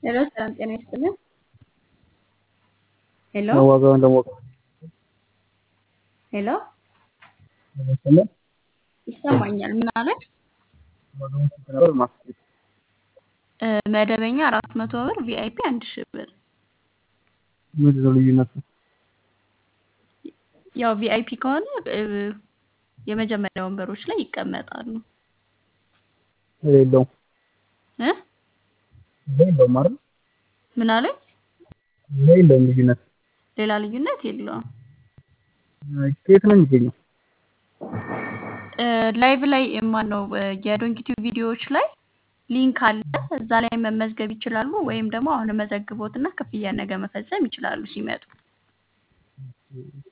ሄሎ ሰላም ጤና ይስጥልን። ሄሎ ዋጋውን ለማወቅ ሄሎ ይመስላል። ይሰማኛል። ምን አለ? ዋጋውን ስንት ነበር? ማስጌጥ እ፣ መደበኛ አራት መቶ ብር ቪአይፒ አንድ ሺህ ብር። ምንድን ነው ልዩነቱ? ያው ቪአይፒ ከሆነ እ፣ የመጀመሪያ ወንበሮች ላይ ይቀመጣሉ የሌለውም እ የሌለውም አይደል? ምን አለኝ? የሌለውም ልዩነት ሌላ ልዩነት የለውም። ከየት ነው የሚገኘው? እ፣ ላይቭ ላይ ማን ነው የዶንኪቲቭ ቪዲዮዎች ላይ ሊንክ አለ። እዛ ላይ መመዝገብ ይችላሉ። ወይም ደግሞ አሁን መዘግቦትና ክፍያ ነገ መፈጸም ይችላሉ ሲመጡ